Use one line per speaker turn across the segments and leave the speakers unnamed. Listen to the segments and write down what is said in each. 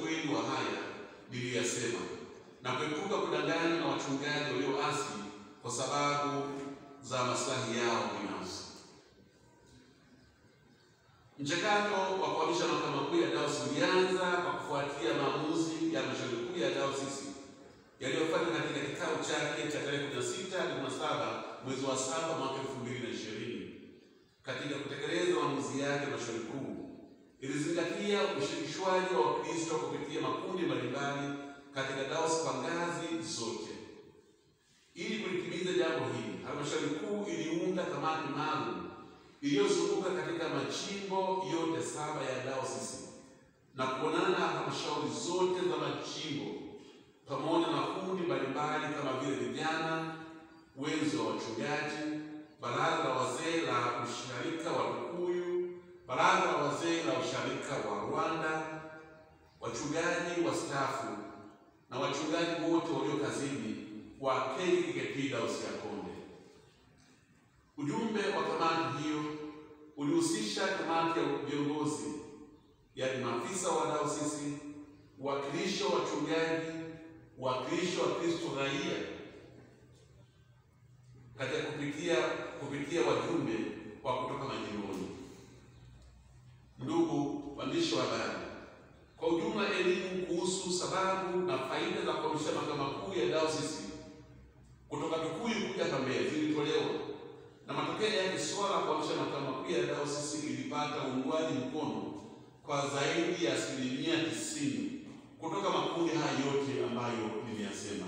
ukweli wa haya niliyoyasema na kuepuka kudanganywa na wachungaji walioasi kwa sababu za maslahi yao binafsi. Mchakato wa kuhamisha mahakama kuu ya dayosisi ulianza kwa kufuatia maamuzi ya halmashauri kuu ya dayosisi yaliyofanywa katika kikao chake cha tarehe 16 hadi 17 mwezi wa saba mwaka 2020. Katika kutekeleza maamuzi yake, halmashauri kuu ilizingatia ushirikishwaji wa Wakristo kupitia makundi mbalimbali katika dayosisi kwa ngazi zote. Ili kulitimiza jambo hili, halmashauri kuu iliunda kamati maalum iliyozunguka katika majimbo yote saba ya dayosisi na kuonana na halmashauri zote za majimbo pamoja na kundi mbalimbali kama vile vijana, wenzi wa wachungaji, baraza la wazee la usharika wa Tukuyu, baraza la wazee la usharika wa Rwanda, wachungaji wastaafu na wachungaji wote walio kazini wa KKKT Dayosisi ya Konde. Ujumbe wa kamati hiyo ulihusisha kamati ya viongozi, yaani maafisa wa dayosisi, uwakilishi wa wachungaji, uwakilishi wa Kristo raia katika kupitia kupitia wajumbe wa kutoka majimboni. Ndugu waandishi wa habari, kwa ujumla, elimu kuhusu sababu na faida za kuhamisha mahakama kuu ya dayosisi kutoka Tukuyu kuja hapa Mbeya zilitolewa na matokeo yake suala la kuhamisha mahakama kuu ya dayosisi ilipata uungwaji mkono kwa zaidi ya asilimia tisini kutoka makundi haya yote ambayo nimeyasema.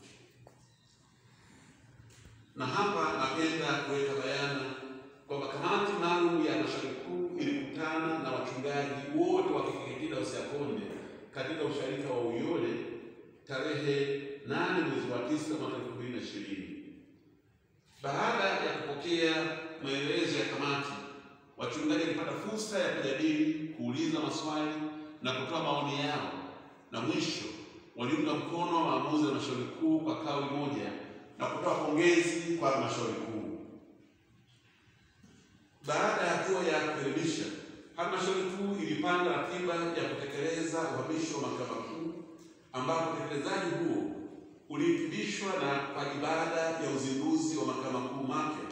Na hapa napenda kuweka bayana kwamba kamati maalum ya halmashauri kuu ilikutana na wachungaji wote wa KKKT Dayosisi ya Konde katika usharika wa Uyole tarehe nane mwezi wa tisa mwaka elfu mbili na ishirini. Baada ya kupokea maelezo ya kamati, wachungaji walipata fursa ya kujadili, kuuliza maswali na kutoa maoni yao, na mwisho waliunga mkono maamuzi ya halmashauri kuu kwa kauli moja na kutoa pongezi kwa halmashauri kuu. Baada ya hatua ya kuelimisha, halmashauri kuu ilipanga ratiba ya kutekeleza uhamisho wa mahakama kuu, ambapo utekelezaji huo ulihitimishwa na kwa ibada ya uzinduzi wa mahakama kuu mapya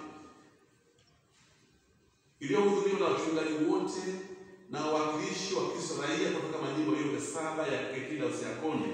iliyohudhuriwa na wachungaji wote na wawakilishi wa Kristo raia kutoka majimbo yote saba ya KKKT Dayosisi ya Konde.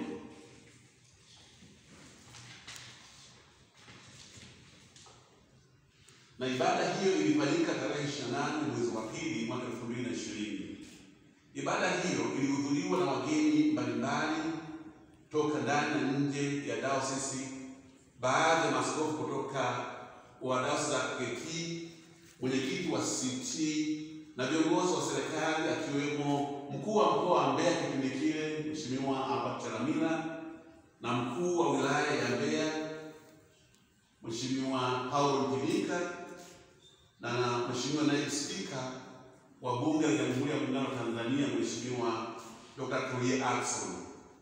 Na ibada hiyo ilifanyika tarehe 28 mwezi wa pili mwaka 2020. Ibada hiyo ilihudhuriwa na wageni mbalimbali toka ndani na nje ya dayosisi, baadhi ya maaskofu kutoka wa dayosisi za KKKT, mwenyekiti wa CCT na viongozi wa serikali akiwemo mkuu wa mkoa wa Mbeya kipindi kile Mheshimiwa Albert Chalamila na mkuu wa wilaya ya Mbeya Mheshimiwa Paulo Mtilika na Mheshimiwa naibu spika wa bunge la Jamhuri ya Muungano wa Tanzania Mheshimiwa Dr. Tulia Ackson.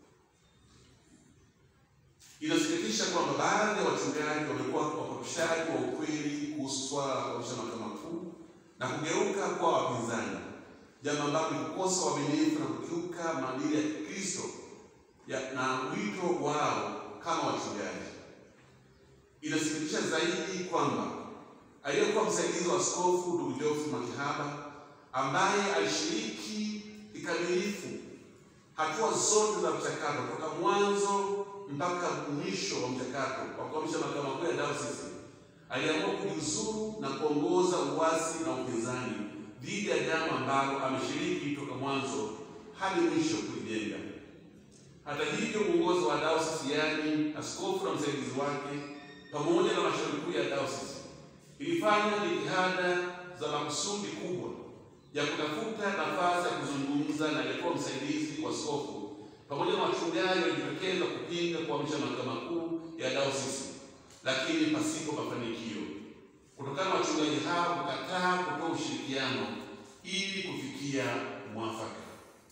Inasikitisha kwamba baadhi ya wachungaji wamekuwa wapotoshaji wa ukweli kuhusu swala la kuhamisha mahakama kuu na kugeuka kuwa wapinzani, jambo ambalo ni kukosa uaminifu na kukiuka maadili ya Kikristo na wito wao kama wachungaji. Inasikitisha zaidi kwamba aliyekuwa msaidizi wa askofu ndugu Geoffrey Mwakihaba ambaye alishiriki kikamilifu hatua zote za mchakato toka mwanzo mpaka mwisho wa mchakato wa kuhamisha mahakama kuu ya dayosisi aliamua kujiuzuru na kuongoza uasi na upinzani dhidi ya jambo ambalo ameshiriki toka mwanzo hadi mwisho kulijenga. Hata hivyo, uongozi wa dayosisi, yaani askofu na msaidizi wake, pamoja na halmashauri kuu ya dayosisi ilifanya jitihada za makusudi kubwa ya kutafuta nafasi ya kuzungumza na aliyekuwa msaidizi wa askofu pamoja na wachungaji walijitokeza kupinga kuhamisha mahakama kuu ya dayosisi, lakini pasipo mafanikio, kutokana na wachungaji hao kukataa kutoa ushirikiano ili kufikia mwafaka.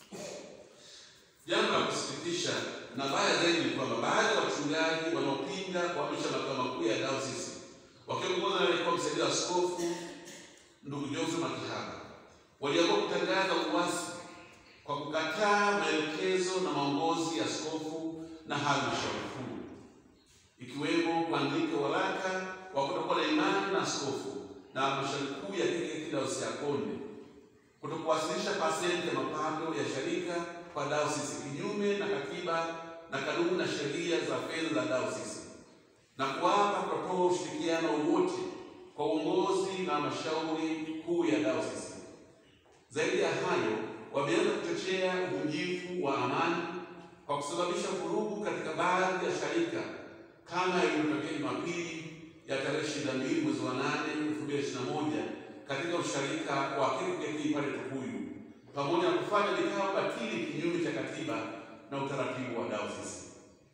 Jambo la kusikitisha na baya zaidi ni kwamba baadhi ya wachungaji wanaopinga kuhamisha mahakama kuu ya dayosisi wakiongozwa na aliyekuwa msaidizi wa askofu ndugu Geoffrey Mwakihaba waliamua kutangaza uasi kwa kukataa maelekezo maagizo na maongozi ya askofu na halmashauri kuu, ikiwemo kuandika waraka wa kutokuwa na imani na askofu na halmashauri kuu ya KKKT Dayosisi ya Konde, kutokuwasilisha pasenti ya mapato ya sharika kwa dayosisi kinyume na katiba na kanuni na sheria za fedha za dayosisi, na kuapa kutotoa ushirikiano wowote kwa uongozi na halmashauri kuu ya dayosisi. Zaidi ya hayo, wameanza kuchochea uvunjifu wa amani kwa kusababisha vurugu katika baadhi ya sharika kama ilivyotokea Jumapili ya tarehe 22 mwezi wa 8 2021 katika usharika wa KKKT pale Tukuyu, pamoja na kufanya vikao batili kinyume cha katiba na utaratibu wa dayosisi.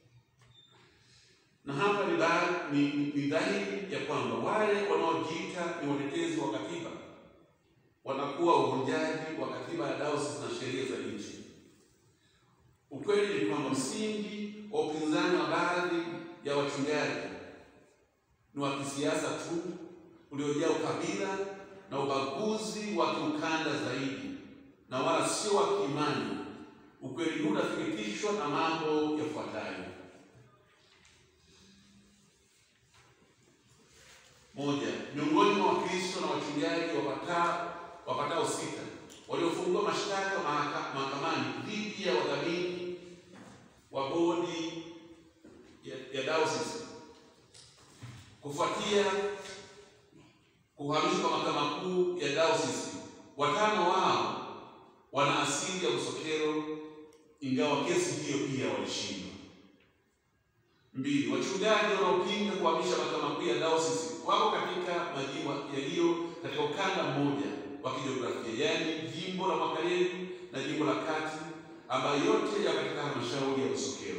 Na hapa ni, ni, ni dhahiri ya kwamba wale wanaojiita ni watetezi wa katiba wanakuwa uvunjaji wa katiba ya dayosisi na sheria za nchi. Ukweli ni kwamba msingi wa upinzani wa baadhi ya wachungaji ni wa kisiasa tu uliojaa ukabila na ubaguzi wa kiukanda zaidi na wala sio wa kiimani. Ukweli huu unathibitishwa na mambo yafuatayo: moja, miongoni mwa Wakristo na wachungaji wapatao wapatao sita waliofungua mashtaka mahakamani dhidi ya wadhamini wa bodi ya, ya dayosisi kufuatia kuhamishwa kwa mahakama kuu ya dayosisi. Watano wao wana asili ya Busokelo, ingawa kesi hiyo pia walishindwa. Mbili, wachungaji wanaopinga kuhamisha mahakama kuu ya dayosisi wako katika majimbo yaliyo katika ukanda mmoja wa kijiografia, yaani jimbo la Makareli na jimbo la Kati, ambayo yote ya katika halmashauri ya Busokelo.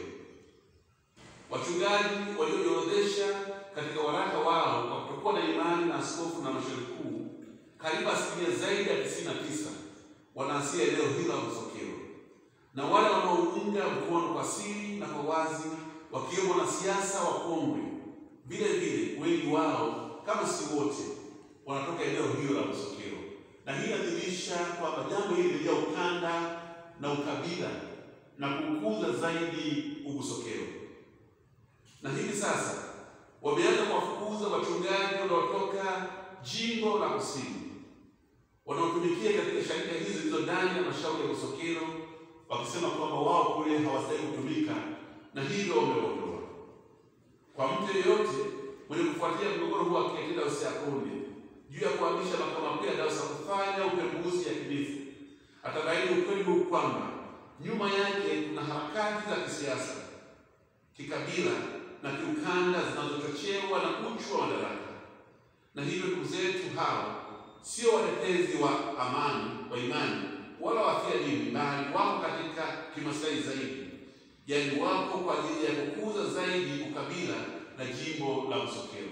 Wachungaji waliojiorodhesha katika waraka wao kwa kutokuwa na imani na askofu na halmashauri kuu, karibu asilimia zaidi ya tisini na tisa wana asili ya eneo hilo la Busokelo, na wale wanaounga mkono kwa siri na kwa wazi, wakiwemo wanasiasa wakongwe, vile vile wengi wao kama si wote wanatoka eneo hilo la Busokelo, na hii inadhihirisha kwamba jambo hili lijaa ukanda na ukabila na kukuza zaidi Ubusokelo, na hivi sasa wameanza kuwafukuza wachungaji wanaotoka jimbo la kusini wanaotumikia katika sharika hizi zilizo ndani ya halmashauri ya Busokelo, wakisema kwamba wao kule hawastahili kutumika na hivyo wameondoa. Kwa mtu yeyote mwenye kufuatia mgogoro huu wa KKKT Dayosisi ya Konde juu ya kuhamisha mahakama kuu ya dayosisi kufanya upembuzi yakinifu, atabaini ukweli huu kwamba nyuma yake kuna harakati za kisiasa, kikabila na kiukanda zinazochochewa na uchu wa madaraka, na hivyo ndugu zetu hawa sio watetezi wa amani wa imani wala wafia dini, bali wako katika kimaslahi zaidi, yaani wako kwa ajili ya kukuza zaidi ukabila na jimbo la Busokelo.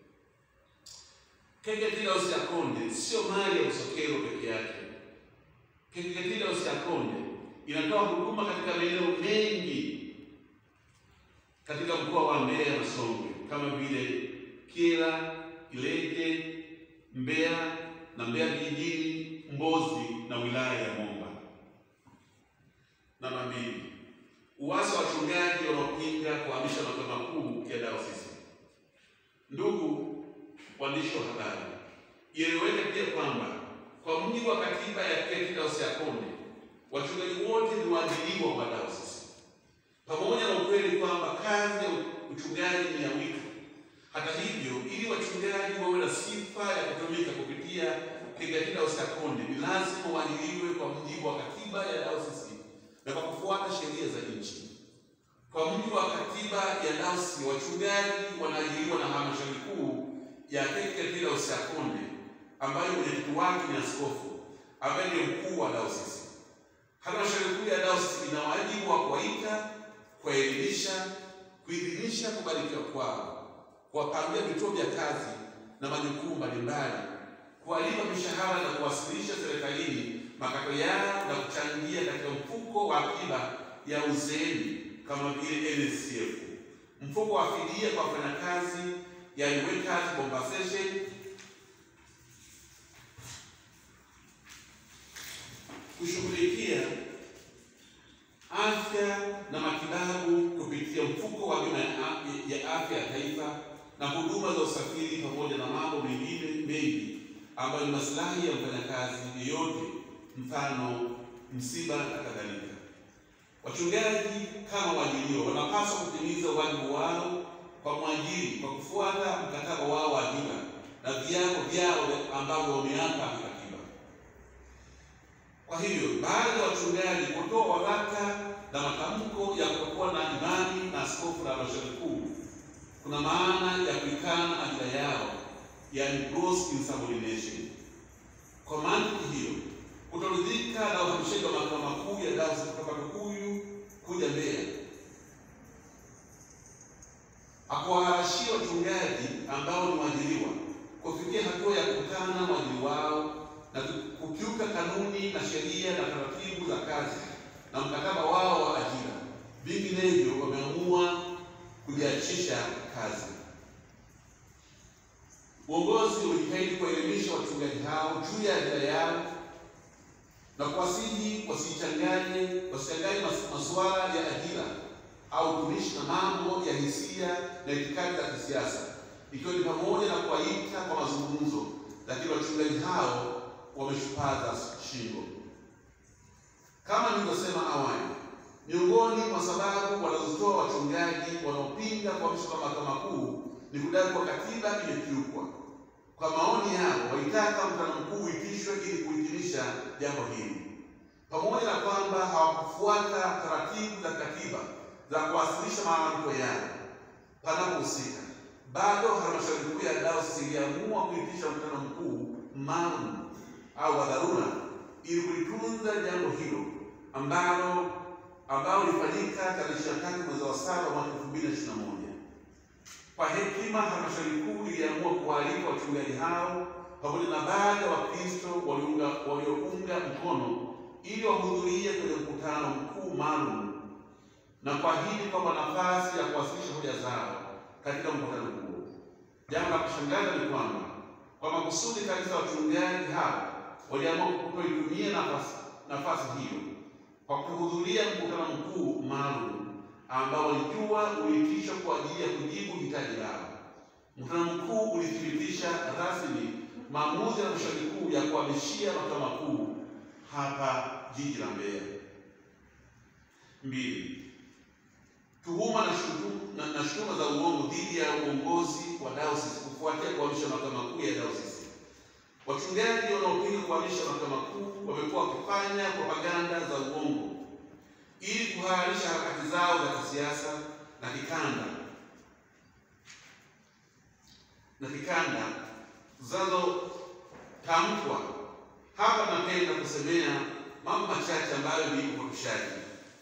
KKKT Dayosisi ya Konde sio mali ya Busokelo peke yake. KKKT Dayosisi ya Konde inatoa huduma katika maeneo mengi katika mkoa wa Mbeya na Songwe kama vile Kyela, Ileje, Mbeya na Mbeya vijijini, Mbozi na wilaya ya Momba. Namba mbili, uasi wa wachungaji wanaopinga kuhamisha mahakama kuu ya dayosisi. Ndugu waandishi wa habari, ieleweke pia kwamba kwa mujibu wa katiba ya KKKT Dayosisi ya Konde wachungaji wote ni waajiriwa wa dayosisi, pamoja na ukweli kwamba kazi ya uchungaji ni ya wito. Hata hivyo, ili wachungaji wawe na sifa ya kutumika kupitia KKKT Dayosisi ya Konde ni lazima waajiriwe kwa mujibu wa katiba ya dayosisi na kwa kufuata sheria za nchi. Kwa mujibu wa katiba ya dayosisi, wachungaji wanaajiriwa na halmashauri kuu ya KKKT Dayosisi ya Konde ambayo mwenyekiti wake ni askofu ambaye ndiye mkuu wa dayosisi. Halmashauri kuu ya dayosisi ina wajibu wa kuwaita, kuwaelimisha, kuidhinisha kubarikiwa kwao, kuwapangia vituo vya kazi na majukumu mbalimbali, kuwalipa mishahara na kuwasilisha serikalini makato yao na kuchangia katika mfuko wa akiba ya uzeeni kama vile NSSF, mfuko wa fidia kwa wafanyakazi, yani workers compensation kushughulikia afya afya na matibabu kupitia mfuko wa bima ya afya ya taifa na huduma za usafiri pamoja na mambo mengine mengi ambayo ni maslahi ya mfanyakazi yeyote, mfano msiba na kadhalika. Wachungaji kama waajiriwa wanapaswa kutimiza wajibu wao kwa mwajiri kwa kufuata mkataba wao wa ajira na viapo vyao ambavyo wameapa kikatiba. Kwa hivyo, baadhi ya wachungaji kutoa waraka na matamko ya kutokuwa na imani na askofu la halmashauri kuu kuna maana ya kuikana ajira yao, yani gross insubordination. Kwa mantiki hiyo, kutoridhika na uhamishaji wa makao makuu ya dayosisi kutoka Tukuyu kuja Mbeya hakuwaharashia wachungaji ambao ni waajiriwa kufikia hatua ya kukutana na waajiri wao na kukiuka kanuni na sheria na taratibu za kazi na mkataba wao wa ajira. Vinginevyo wameamua kujiachisha kazi. Uongozi ulijitahidi kuwaelimisha wachungaji hao juu ya ajira yao na kuwasihi wasichanganye wasichanganye masuala ya ajira au utumishi na mambo ya hisia na itikadi za kisiasa, ikiwa ni pamoja na kuwaita kwa mazungumzo, lakini wachungaji hao wameshupaza shingo. Kama nilivyosema awali, miongoni mwa sababu wanazotoa wachungaji wanaopinga kuhamishwa kwa mahakama makuu ni kudai kwa katiba imekiukwa. Kwa maoni yao, walitaka mkutano mkuu uitishwe ili kuhitimisha jambo hili, pamoja na kwamba hawakufuata taratibu za katiba za kuwasilisha malalamiko yao panapohusika. Bado halmashauri kuu ya dayosisi iliamua kuitisha mkutano mkuu maalum au wa dharura ili kulitunza jambo hilo ambalo ambao ulifanyika tarehe 23 mwezi wa saba mwaka 2021. Kwa hekima, halmashauri kuu iliamua kuwaalika wachungaji hao pamoja na baadhi ya Wakristo waliounga mkono ili wahudhurie kwenye mkutano mkuu maalum na kuahidi kwamba nafasi ya kuwasilisha hoja zao katika mkutano huo. Jambo la kushangaza ni kwamba kwa makusudi kabisa wachungaji hao waliamua kutoitumia nafasi nafasi hiyo kwa kuhudhuria mkutano mkuu maalum ambao walijua uliitishwa kwa ajili ya kujibu hitaji lao. Mkutano mkuu ulithibitisha rasmi maamuzi ya halmashauri kuu ya kuhamishia makao makuu hapa jiji la Mbeya. Mbili, tuhuma na shutuma na shutuma za uongo dhidi ya uongozi wa dayosisi kufuatia kuhamisha makao makuu ya dayosisi. Wachungaji wanaopinga kuhamisha makao makuu wamekuwa wakifanya propaganda za uongo ili kuhalalisha harakati zao za kisiasa na kikanda na kikanda zinazotamkwa hapa. Napenda kusemea mambo machache ambayo ni upotoshaji.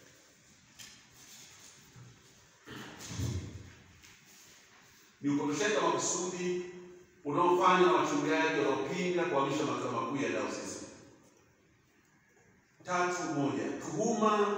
Ni upotoshaji wa makusudi unaofanywa na wachungaji wanaopinga kuhamisha makao makuu ya dayosisi. Tatu moja, tuhuma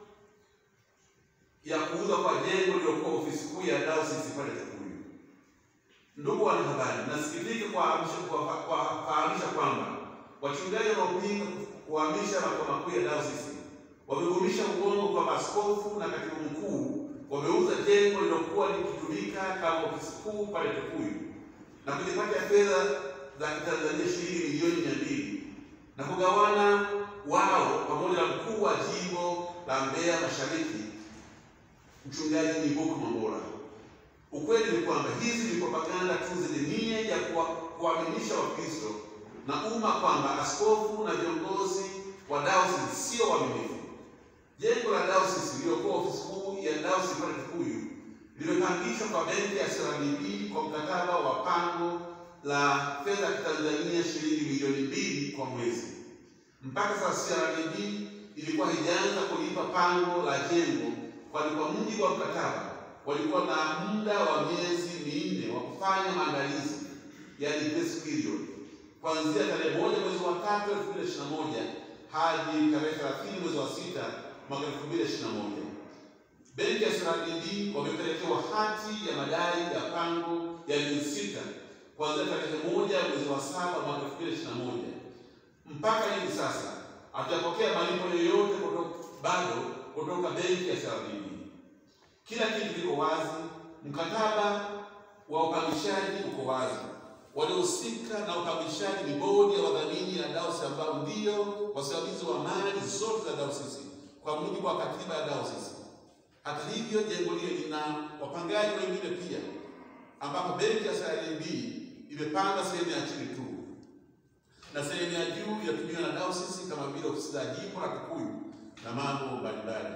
ya kuuza kwa jengo lililokuwa ofisi kuu ya dayosisi pale Tukuyu. Ndugu wanahabari, nasikitika kuwafahamisha kwamba wachungaji wanaopinga kuhamisha makao makuu ya dayosisi wamevumisha uongo kwamba askofu na katibu mkuu wameuza jengo lililokuwa likitumika kama ofisi kuu pale Tukuyu na kujipatia fedha za Kitanzania shilingi milioni mia mbili na kugawana wao pamoja na mkuu wa jimbo la Mbeya Mashariki Mchungaji Nibuku Mambora. Ukweli ni kwamba hizi ni propaganda tu zenye nia ya kuwaaminisha Wakristo na umma kwamba askofu na viongozi wa dayosisi sio waaminifu. Jengo la dayosisi lililokuwa ofisi kuu ya dayosisi pale Tukuyu limepangishwa kwa benki ya CRDB kwa mkataba wa pango la fedha ya Kitanzania shilingi milioni mbili kwa mwezi. Mpaka sasa CRDB ilikuwa haijaanza kulipa pango la jengo, kwani kwa mujibu wa mkataba walikuwa na muda wa miezi minne wa kufanya maandalizi, yani grace period, kuanzia tarehe moja mwezi wa tatu elfu mbili ishirini na moja hadi tarehe thelathini mwezi wa sita mwaka elfu mbili ishirini na moja. Benki ya CRDB wamepelekewa hati ya madai ya pango ya miezi sita kuanzia tarehe moja mwezi wa saba mwaka elfu mbili ishirini na moja mpaka hivi sasa hatujapokea malipo yoyote kutoka bado kutoka benki ya CRDB. Kila kitu kiko wazi, mkataba wa upangishaji uko wazi. Waliohusika na upangishaji ni bodi ya wadhamini ya dayosisi ambao ndio wasimamizi wa mali zote za dayosisi kwa mujibu wa katiba ya dayosisi. Hata hivyo, jengo lile lina wapangaji wengine pia, ambapo benki ya CRDB imepanga sehemu ya chini tu na sehemu ya juu inatumiwa na dayosisi kama vile ofisi za jimbo la Kikuyu na mambo mbalimbali.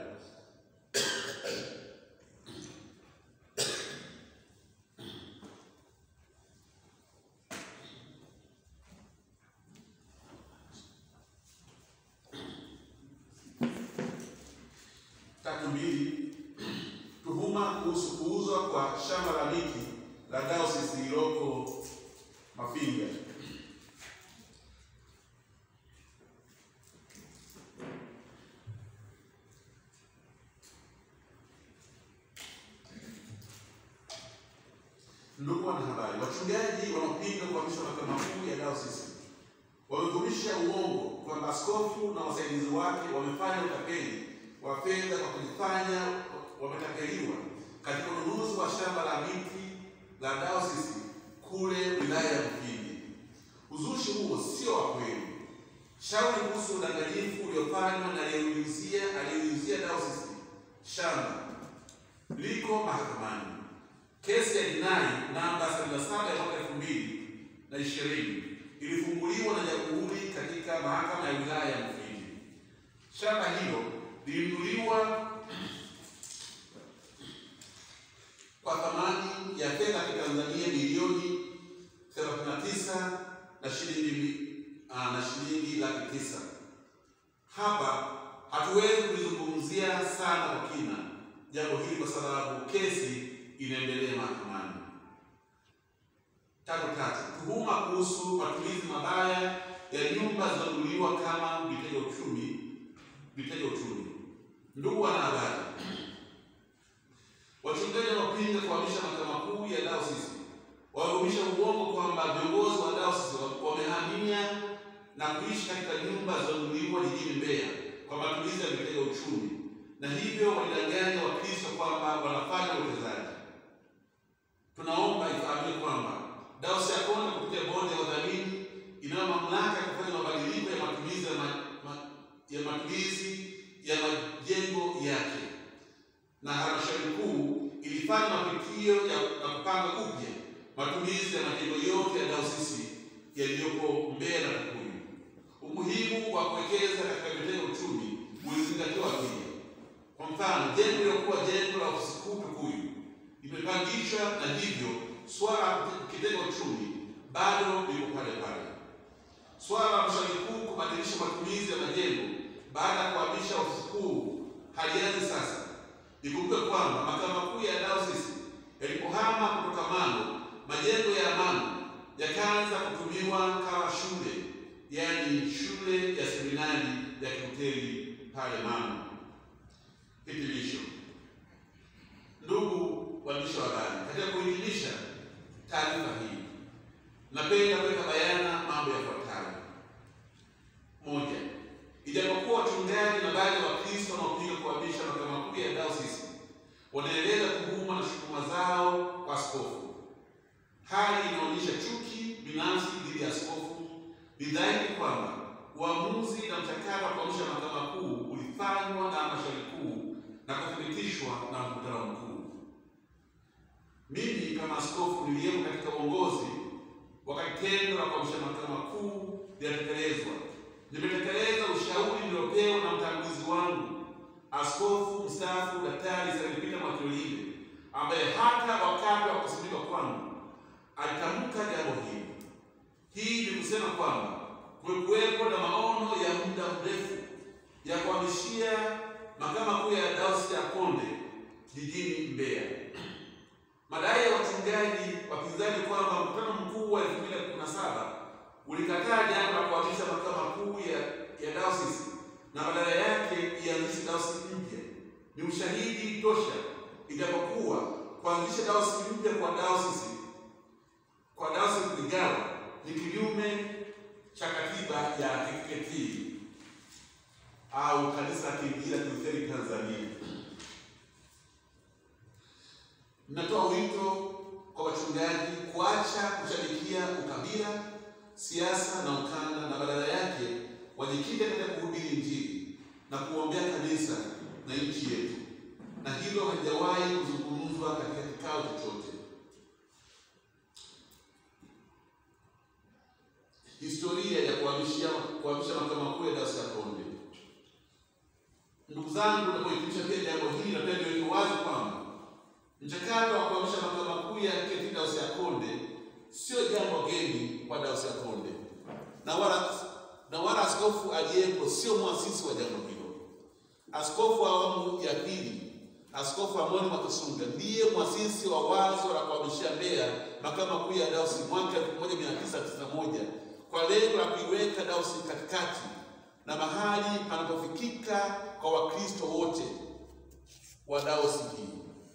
Tatu mbili, tuhuma kuhusu kuuzwa kwa shamba la miti la dayosisi lililoko Mafinga. Ndugu wanahabari, wachungaji wanaopinga kuhamishwa makao makuu ya dayosisi wamevumisha uongo kwamba askofu na wasaidizi wake wamefanya utapeli wa fedha kwa kujifanya wametapeliwa katika ununuzi wa shamba la miti la dayosisi kule wilaya ya Mufindi. Uzushi huo sio wa kweli. Shauri kuhusu udanganyifu uliofanywa na aliyeiuzia aliyeiuzia dayosisi shamba liko mahakamani. Kesi ya jinai namba 77 ya mwaka elfu mbili na ishirini ilifunguliwa na jamhuri katika mahakama ya wilaya ya Mufindi. Shamba hilo lilinunuliwa kwa thamani ya fedha ya Kitanzania milioni 39 na shilingi ah, na shilingi laki tisa. Hapa hatuwezi kulizungumzia sana kwa kina jambo hili kwa sababu kesi inaendelea mahakamani. Tatu tatu, tuhuma kuhusu matumizi mabaya ya nyumba zinazonunuliwa kama vitega uchumi vitega uchumi. Ndugu wanahabari, wachungaji wanaopinga kuhamisha makao makuu ya dayosisi wamevumisha uongo kwamba viongozi wa dayosisi wamehamia na kuishi katika nyumba zinazonunuliwa jijini Mbeya kwa matumizi ya vitega uchumi, na hivyo walidanganya Wakristo kwamba wanafanya uwekezaji. Tunaomba ifahamike kwamba dayosisi ya Konde kupitia bodi ya wadhamini inayo mamlaka ya kufanya mabadiliko ya matumizi ya, ma, ma, ya matumizi ya majengo yake, na halmashauri kuu ilifanya mapitio ya na kupanga upya matumizi ya majengo yote ya dayosisi yaliyopo Mbeya na Kikuyu. Umuhimu wa kuwekeza katika vitega uchumi ulizingatiwa pia. Kwa mfano, jengo lilokuwa jengo la ofisi kuu Kikuyu limepangishwa na hivyo swala la kitega uchumi bado liko pale pale. Swala la halmashauri kuu kubadilisha matumizi ya majengo baada ya kuhamisha ofisi kuu halianzi sasa. Ikumbuke kwamba makao makuu ya dayosisi yalipohama kutoka Mano, majengo ya Mano yakaanza kutumiwa kama shule, yaani shule ya seminari ya Kilutheri pale Mano. Hitimisho. Ndugu waandishi wa habari, katika kuhitimisha taarifa hii, napenda kuweka bayana mambo yafuatayo. Moja, ijapokuwa wachungaji na baadhi ya Wakristo wanaopinga kuhamisha makao makuu ya dayosisi wanaeleza tuhuma na shutuma zao kwa askofu, hali inaonyesha chuki binafsi dhidi ya askofu. Ni dhahiri kwamba uamuzi na mchakato wa kuhamisha makao makuu ulifanywa na halmashauri kuu na kuthibitishwa na mkutano mkuu. Mimi kama askofu niliyemo katika uongozi wakati tendo la kuhamisha makao makuu linatekelezwa, nimetekeleza ushauri niliopewa na mtangulizi wangu askofu mstaafu Daktari Selipita Mwakilolile, ambaye hata wakati wa kusimikwa kwangu alitamka jambo hili. Hii ni kusema kwamba kumekuwepo na maono ya muda mrefu ya kuhamishia makao makuu ya dayosisi ya Konde jijini Mbeya. Madai ya wachungaji wapinzani kwamba mkutano mkuu wa 2017 ulikataa jambo la kuhamisha makao makuu ya, ya dayosisi na badala yake ianzishe dayosisi mpya ni ushahidi tosha, ijapokuwa kuanzisha dayosisi mpya kwa dayosisi kwa dayosisi Ligawa ni kinyume cha katiba ya KKKT. au kanisa la Kiinjili la Kilutheri Tanzania. Ninatoa wito kwa wachungaji kuacha kushabikia ukabila, siasa na ukanda, na badala yake wajikite katika kuhubiri Injili na kuombea kanisa na nchi yetu, na hilo halijawahi kuzungumzwa katika kikao chochote. Historia ya kuhamishia kuhamisha makao makuu ya Dayosisi ya Konde. Ndugu zangu, napohitimisha pia jambo hili, napenda niweke wazi kwamba mchakato wa kuhamisha makao makuu ya KKKT Dayosisi ya Konde sio jambo geni kwa Dayosisi ya Konde, na wala na wala askofu aliyepo sio mwasisi wa jambo hilo. Askofu wa awamu ya pili, Askofu Amoni Mwakasonga ndiye mwasisi wa wazo la kuhamishia Mbeya makao makuu ya Dayosisi mwaka 1991 kwa lengo la kuiweka Dayosisi katikati na mahali panapofikika kwa Wakristo wote wa Dayosisi hii.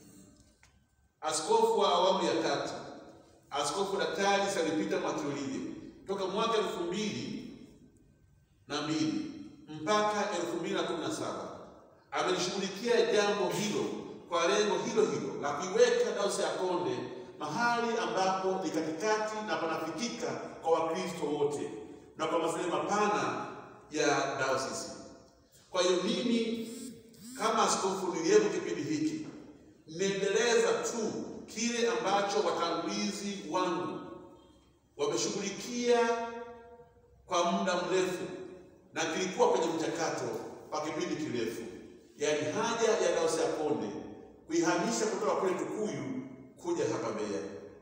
Askofu wa awamu ya tatu, Askofu Daktari Salipita Mwakilolile toka mwaka elfu mbili na mbili mpaka elfu mbili na kumi na saba amelishughulikia jambo hilo kwa lengo hilo hilo la kuiweka Dayosisi ya Konde mahali ambapo ni katikati na panafikika kwa Wakristo wote na kwa maslahi mapana ya dayosisi. Kwa hiyo mimi kama askofu niliyepo kipindi hiki niendeleza tu kile ambacho watangulizi wangu wameshughulikia kwa muda mrefu na kilikuwa kwenye mchakato wa kipindi kirefu, yaani haja ya Dayosisi ya Konde kuihamisha kutoka kule Tukuyu kuja hapa Mbeya,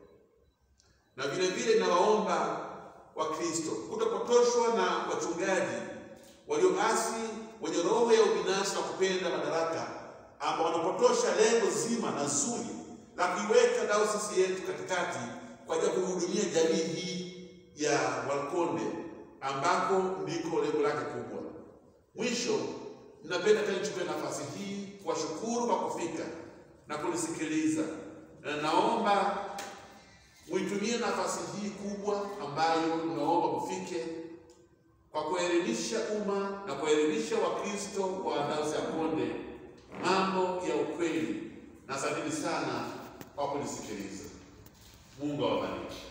na vile vile nawaomba Wakristo kutopotoshwa na wachungaji walioasi wenye roho ya ubinafsi na kupenda madaraka, ambao wanapotosha lengo zima na zuri la kuiweka dayosisi yetu katikati kwa ajili ya kuhudumia jamii hii ya Wakonde ambako ndiko lengo lake kubwa. Mwisho, ninapenda tena nichukue nafasi hii kuwashukuru kwa kufika na kunisikiliza, na naomba muitumie nafasi hii kubwa ambayo naomba mufike kwa kuelimisha umma na kuelimisha Wakristo wa Dayosisi ya Konde mambo ya ukweli, na asanteni sana kwa kunisikiliza. Mungu awabariki.